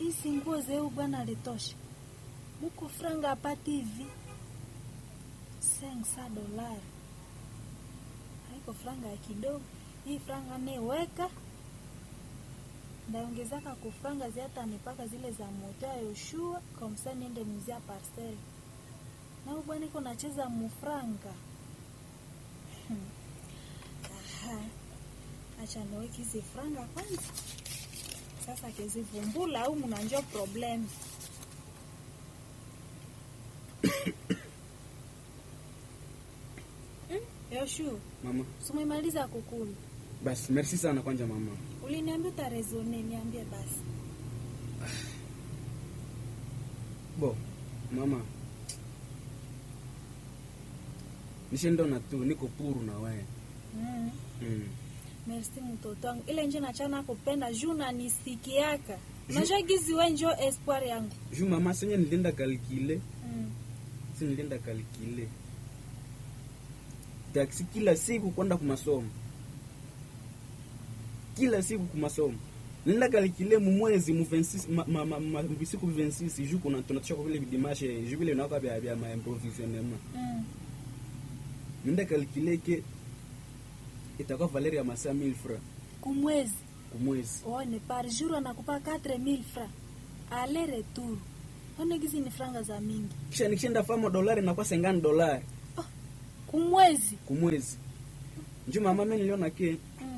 hizi nguo zeu bwana alitosha muko franga apati hivi sensa dolari haiko franga ya kidogo hii franga neweka ndaongezaka kufranga ziata nipaka zile za moto ya Yoshua kamsa niende muzia parcel nao bwana iko nacheza mufranga Hmm. Aha. acha niweke hizi franga kwanza sasa kizivumbula au mnanjua problem Hmm, Yoshua Mama, sumemaliza kukula basi merci sana kwanja mama. uliniambia utarezone niambie basi Bo, mama. Nishindona tu niko puru na wewe. mm. Mm. Merci mtoto wangu, ile nje nachana kupenda juu nanisikiaka unajua gizi we njo espoir yangu Ju mama senye nilienda kalkile, mm. si nilienda kalkile. Taksi kila siku kwenda kumasomo. Kila siku kumasomo. Nilienda kalkile mu mwezi mu 26 ma, ma, ma, ma, mu siku 26 ju kuna tunatosha kwa vile dimanche ju vile nako bya bya ma improvisionnement. Mm. Nilienda kalkile ke itakuwa Valeria ya masaa 1000 francs kumwezi kumwezi. one par jour anakupa 4000 francs ale retour one gizi ni franga za mingi Kisha nikishaenda famo dolari nakuwa 50 dolari kumwezi kumwezi. Njo mama mimi niliona ke mm.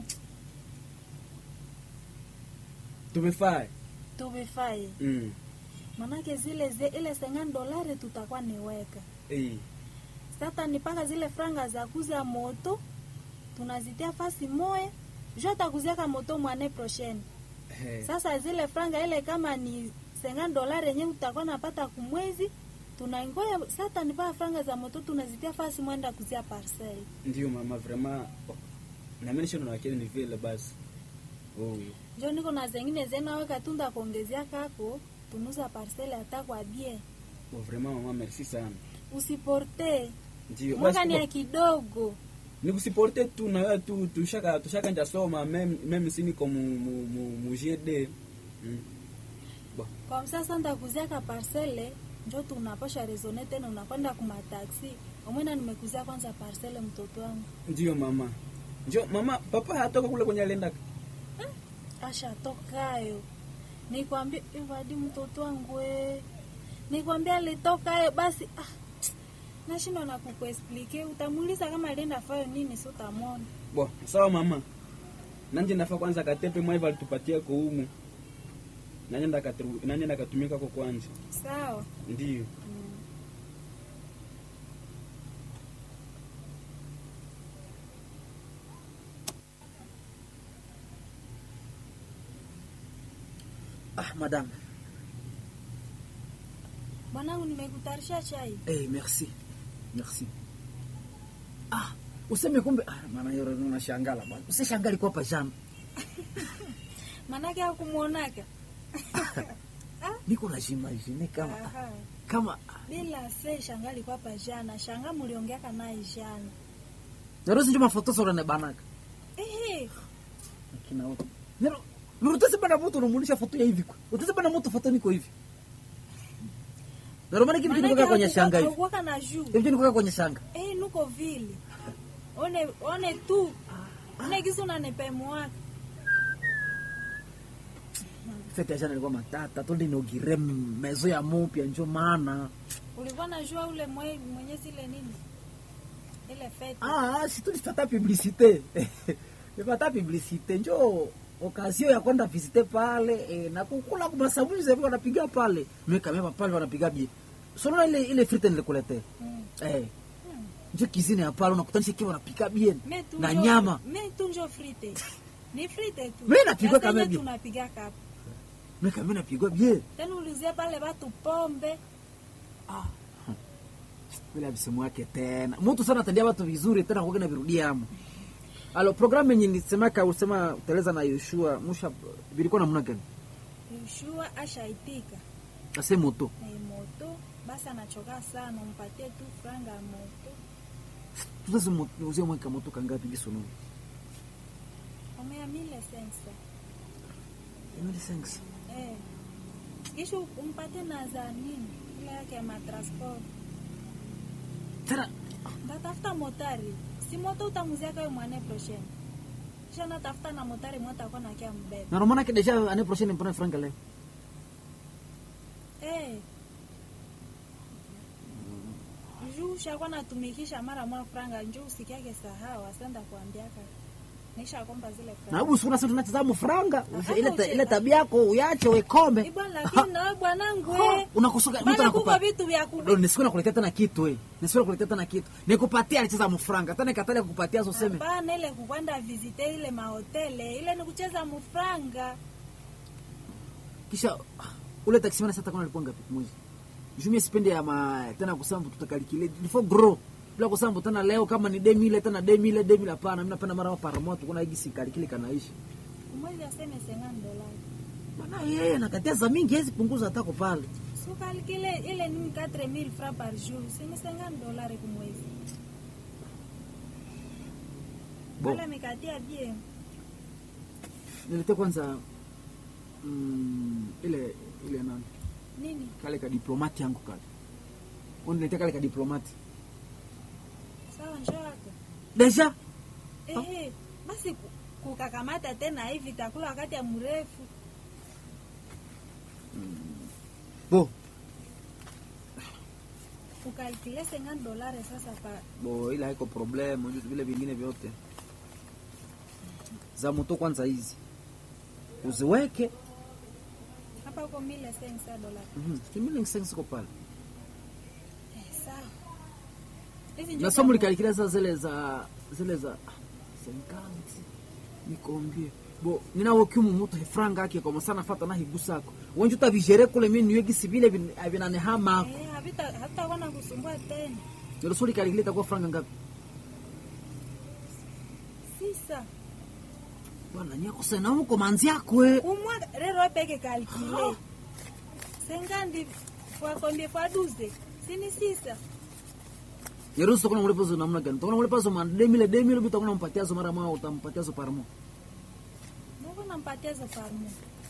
tumefaa. tuvifaye Mm. manake zile ze, ile 50 dolari tutakuwa niweka Eh. sasa nipaka zile franga za kuza moto tunazitia fasi moya juu atakuziaka moto mwane prochaine Eh. Sasa zile franga ile kama ni 50 dolari yenyewe utakuwa napata kumwezi, tunaingoya sasa nipaa franga za moto tunazitia fasi mwenda kuzia parcel. Ndio mama vraiment. Na mimi nishaona wakili ni vile basi. Oh. Njo niko na zengine zena weka tunda kuongezea kako tunuza parcel hata kwa bie. Oh, vraiment mama merci sana. Usiporte. Ndio Mwaka ni ya basi. kidogo. Nikusiporte tu na wewe tu tushaka tushaka nja soma meme meme sini ko mu mu mu, mu GD. Mm. Bon. Kwa sasa ndakuzia ka parcele njo tunaposha rezone tena unakwenda kuma taxi. Omwena nimekuzia kwanza parcele mtoto wangu. Ndio mama. Njo mama papa hatoka kule kwenye alienda. ashatokayo nikwambia ivadi mtoto wangu we nikwambia alitokayo basi ah, nashindwa na kukuesplike utamuuliza kama alienda fayo nini si utamwona Bon, sawa mama. Nanje nafaa kwanza katepe mwaiva alitupatia kwa humu. Nanje ndakatu nanje ndakatumika kwa kwanza. sawa Ndio. mm. Ah, madame. mwanangu nimekutarisha chai Eh, merci. Merci. Ah, useme kumbe ah, maana yoro unashangala bwana. Usishangali kwa pajama. manake akumwonaka Niko na imagine kama Aha. kama bila se shanga alikuwa pa jana shanga muliongeaka naye jana Nero sinjo mafoto sora ne banaka. ehe Akina wote. Nero Nero utase bana mtu unamuonesha foto ya hivi kwa. Utase bana mtu foto niko hivi. Nero maana kitu kinatoka kwenye shanga hivi. haukuwaka na juu Hivi niko kwenye shanga. Eh, nuko vile one one tu one kisi unanipemwaka Fete ya jana ilikuwa matata, tundi inaugire mezo ya mupya njo maana. ulikuwa najua ule mwe, mwenye zile nini ile fete Ah, si tulipata publicité. Nipata publicité njo okazio ya kwenda visite pale eh, na kukula kwa sabuni zevi wanapiga pale. Mimi kama pale wanapiga bie. Sio ile ile frite nilikuletea. Mm. Eh. Njo kizini ya pale unakutanisha kiwa wanapika bien Me tu na njo- nyama. me tu njo frite ni frite tu Me napigwa Sasa kama yenye bi- tunapiga kapo Mimi kama napigwa bien. tena uliuzia pale watu pombe Ah. Bila msemo wake tena. Mtu sana atendia watu vizuri tena kwa na virudia hapo. Alo programu yenye nisemaka usema uteleza na Yoshua musha bilikuwa namna gani? Yoshua ashaitika Ase moto. na moto basi anachoka sana umpatie tu franga ya moto Tuzaze muzie mweka moto kangapi gisono? omea mile sensa Emily thanks. eh kisha umpate na za nini ile yake ya matransport tena ndatafuta motari si moto utamuzia kayo mwane prochaine kisha natafuta na motari mwatakuwa nakia mbeba na romana deja année prochaine mpana franga leo Eh. juu ushakuwa natumikisha mara mwa franga njuu usikiake sahau asenda kuambiaka nisha komba zile na franga hebu sikuna sasa tunacheza mfranga Aha, ile ta- ucheza. ile tabia yako uyache wekombe ibwa lakini nawe bwanangu Ha, eh. unakusuka mtu Bana kuko anakupa vitu vya ku Ndio, nisiku nakuletea tena kitu eh nisiku nakuletea tena kitu nikupatia alicheza mfranga tena ikatalia kukupatia zo seme hapana ile kukwenda visite ile mahotele ile ni kucheza mufranga kisha ule taximana sasa kuna alikuwa ngapi mwezi jumie sipendi ya ma tena kusema tutakalikile before grow bila kusema tena leo kama ni demi ile tena demi ile demi hapana mimi napenda mara para moto kuna hiki sikalikile kanaishi umwezi aseme sengani dolari maana yeye anakatia za mingi hezi punguza hata pale sukalikile ile ni 4000 francs par jour sini sengani dolari kumwezi Bon. wala mikatia bien niletea kwanza mm, ile ile nani nini kale ka diplomati yangu kale uniletea kale ka diplomati sawa njoo yako deja Ehe, basi ku- kukakamata tena hivi takula wakati ya mrefu bo ukalkile sengani dolari sasa pa bo ile haiko problem unajua vile vingine vyote za moto kwanza hizi uziweke hapa uko mile sensa dolari mhm kimili siko pale eh, sawa hivi njoo na somo kama- likalikile sasa zile za zile za senkanti nikombie bo ninawo kimu mutu hefranga ake kwa masana fata na higusako wenju tabijere kule mimi niwegi sivile vin- vinane hama Eh, havita- havitakuwa na kusumbua tena ndio suri kalikile itakuwa franga ngapi sisa bwana nyako sana huko manzi yako eh umwaka rero peke kalkile sengandi fwakombie fwa duze sini sisa Yerusu kuna mlipo zo namna gani? Tokona mlipo zo man demile demile bita kuna mpatia zo mara mwa utampatia zo parmo. noko nampatia zo parmo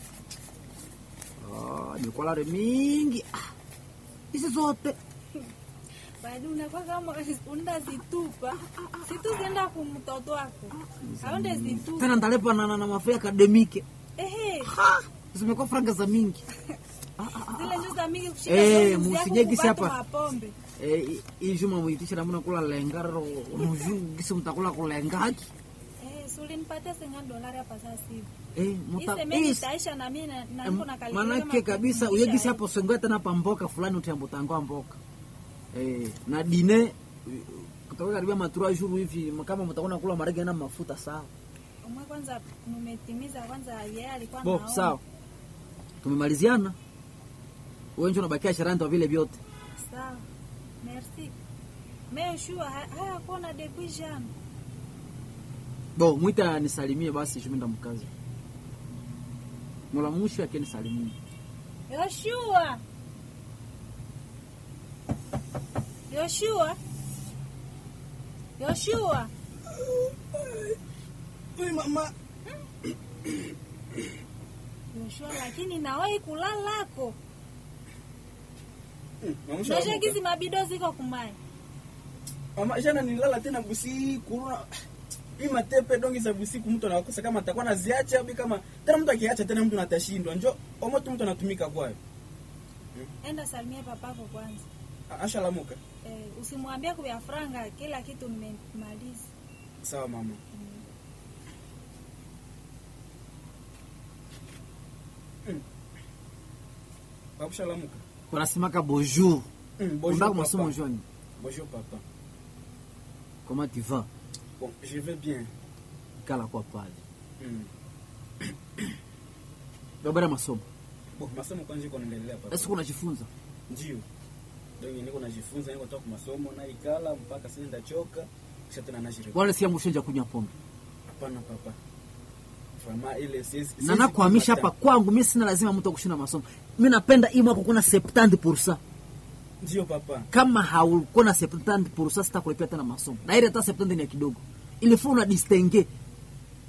Ah, ni kwa lare mingi. Ah. Hizi zote. badi unakuwa kama unda zitupa situzienda kumtoto wako aonde zitupa Tena ndalepa na na, na mafia akademike. ehe Ha! Zimekuwa franga za mingi. zile njo za mingi kushika Eh, zoezi yako musinyegisi kubatu hapa. mapombe Eh, hii juma muitisha namna kula lengaro. Unujua gisi mtakula kulengaki. eh sulinipatia sengani dolari hapa sasa hivi Eh, muta isemeni is. itaisha na mimi na- na niko na kalikulia Manake kama kabisa kukumbusha, uyegisi eh. hapo songoe tena pa mboka fulani utiambutangoa mboka. Eh, na dine kutoka karibia matura juru hivi kama mtakuwa kula marege na mafuta sawa. umwe kwanza mumetimiza kwanza yeye alikuwa Bo, naona. sawa. Tumemaliziana. Wewe ndio unabakia sharani kwa vile vyote. sawa merci mais shua haya kuona depuis jana Bo, mwita nisalimie basi shuminda mkazi. Mola mwisho yake nisalimie. Yoshua Yoshua Yoshua Ui, mama Yoshua lakini nawahi kulalako Mm, mamusha Noshe wamoka. gizi mabido ziko kumai mama jana nilala tena busiku una- hii matepe dongi za busiku mtu anakosa kama atakuwa naziacha au kama tena mtu akiacha tena mtu natashindwa njo omoto mtu anatumika kwayo enda salimia papako kwanza A- ashalamuka eh, usimwambie kubya franga kila kitu nimemaliza sawa mama Mm. babushalamuka Unasemaka bonjour. Mm, bonjour, Unataka papa. masomo joni. bonjour papa Comment tu vas? bon je vais bien Kala kwa pale. mm. Babara masomo. bon masomo kwanza iko naendelea papa Sasa unajifunza. ndio dongi niko najifunza niko toka masomo na ikala mpaka sasa ndachoka kisha tena najirudi Wala si yangu shenja kunywa pombe. hapana papa Vraiment ile siwezi Na siwezi nakuhamisha kupata. hapa kwangu mimi sina lazima mtu akushinda masomo. Mimi napenda hii mwaka kuna 70%. ndio papa Kama haukuwa na 70% sitakulipia tena masomo. Na ile hata 70 ni ya kidogo. Ilifaa una distingue.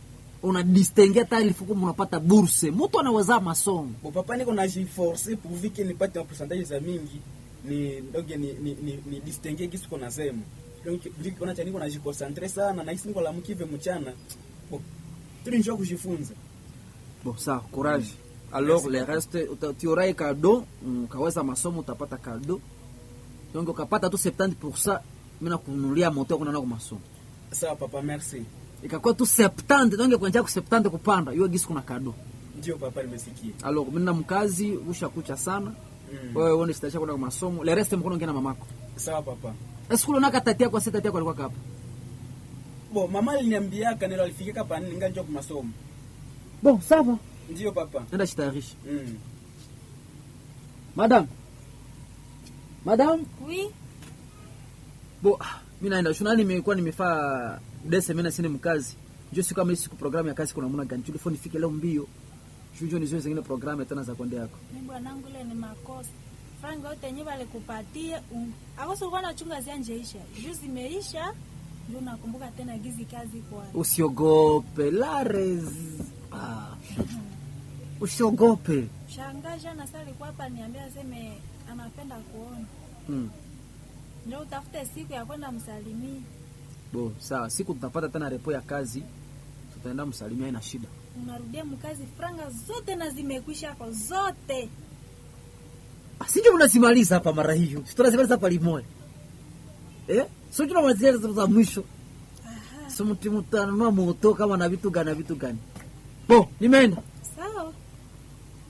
unadistenge hata ilifo kama unapata burse mtu anaweza masomo Bon, papa niko najiforce pourvu que nipate mapercentage za mingi ni donc ni ni ni, ni distingue kisu kona sema donc vile kuna cha niko najiconcentre sana na hisi niko la mkive mchana bon tuli njoo kujifunza bon sawa courage alors Merci le beaucoup. reste uta- tiorai kado ukaweza masomo utapata kado donc ukapata tu 70 mina kununulia moto kuna nako masomo sawa papa merci ikakuwa tu 70 donc kuanzia ku 70 kupanda hiyo gisi kuna kado ndio papa nimesikia alors mimi na mkazi ushakucha sana mm. wewe uone sitaisha kwenda kwa masomo le reste mkono ngena mamako sawa papa esikulu naka tatia kwa sita tatia kwa alikuwa kapa bon mama aliniambiaka nilo alifikika pa nini nganjo kwa masomo bon sawa ndio papa nenda jitayarisha mm. madam madam Oui, bo ah, mi naenda shunani nimekuwa nimefaa dese mena sine mkazi njo siku kama hii siku programu ya kazi kuna muna gani tulifo nifike leo mbio shujo nizoe zingine programu tena za kwende yako mi bwanangu ile ni makosa. Franga yote yenyewe walikupatia um, akoso ulikuwa nachunga zianjeisha. Juu zimeisha, ndio nakumbuka tena gizi kazi kwa. usiogope lares ah. usiogope Shangaja na sasa alikuwa hapa niambia aseme anapenda kuona. mm. Ndio utafute siku ya kwenda msalimia. bo sawa siku tutapata tena repo ya kazi tutaenda msalimia ina shida Unarudia mkazi franga zote na zimekwisha hapo zote. sinjo unazimaliza hapa mara hiyo Si tunazimaliza hapa limoya eh? so tunamalizia za mwisho Aha. so mtu mtanunua moto kama na vitu gani na vitu gani bo nimeenda Sawa.